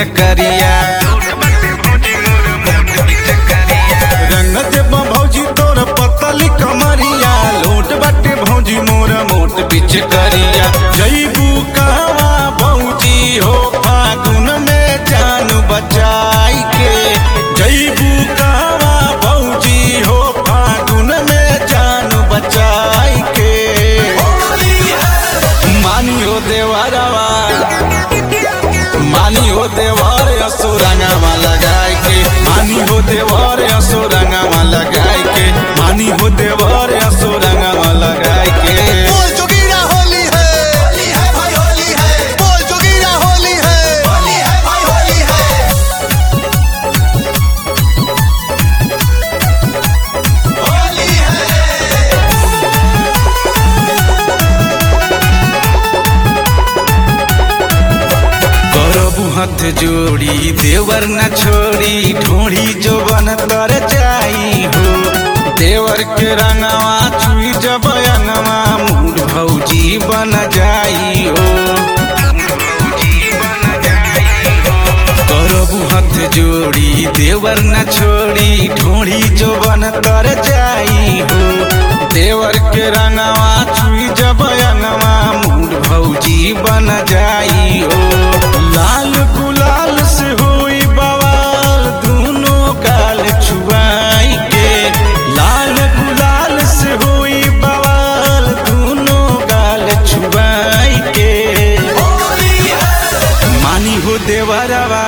चकरिया रंग देव भौजी तोर पतली कमरिया लोट बाटे भौजी मोर मोट पिच करिया जईबू कहवा भौजी हो फागुन में जान बचाई के जईबू कहवा भौजी हो फागुन में जान बचाई के मानी हो देवरवा मानी हो देवर असुरंगवा लगाई के मानी हो देवर असुरंगवा लगाई के मानी हो देवर असुरंगवा लगाई के बोल जोगीरा होली है होली है भाई होली है बोल जोगीरा होली है होली है भाई होली है होली है करबू हाथ जोड़ी देवर न छोड़ी ढोड़ी जो बन तर जाई हो देवर के रंगवा चुई जब अंगवा मूड भौजी बन जाई हो करबू हाथ जोड़ी देवर न छोड़ी ढोड़ी जो बन तर जाई हो देवर के रंगवा चुई जब अंगवा मूड भौजी बन जाई हो लाल गुलाल से होई बवाल दोनों गाल छुआई के लाल गुलाल से होई बवाल दोनों गाल छुआई के मानी हो देवरवा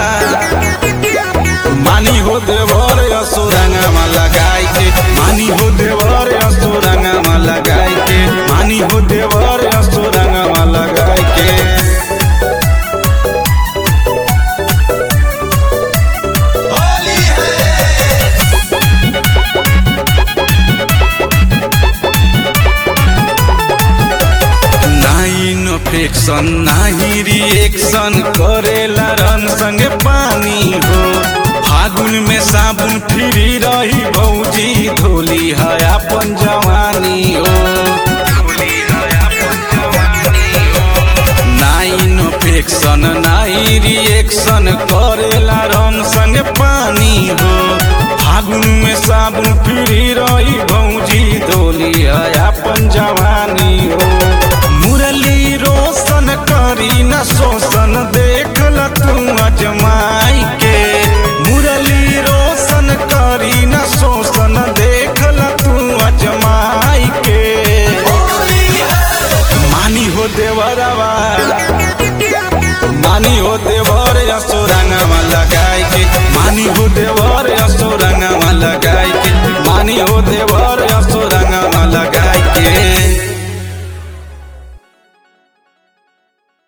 मानी हो देवर असुरंगमा लगाई के मानी हो देवर असुरंगमा लगाई के मानी हो देवर असुरंगमा लगाई के होली है नाइन फेक्शन नाही रिएक्शन करेला रन संगे पानी हो फागुन में साबुन फ्री रही भौजी धोली है अपन जवानी हो नाइन फेक्शन नाई रिएक्शन करेला रन संगे पानी हो फागुन में साबुन फ्री रही भौजी धोली है अपन जवानी हो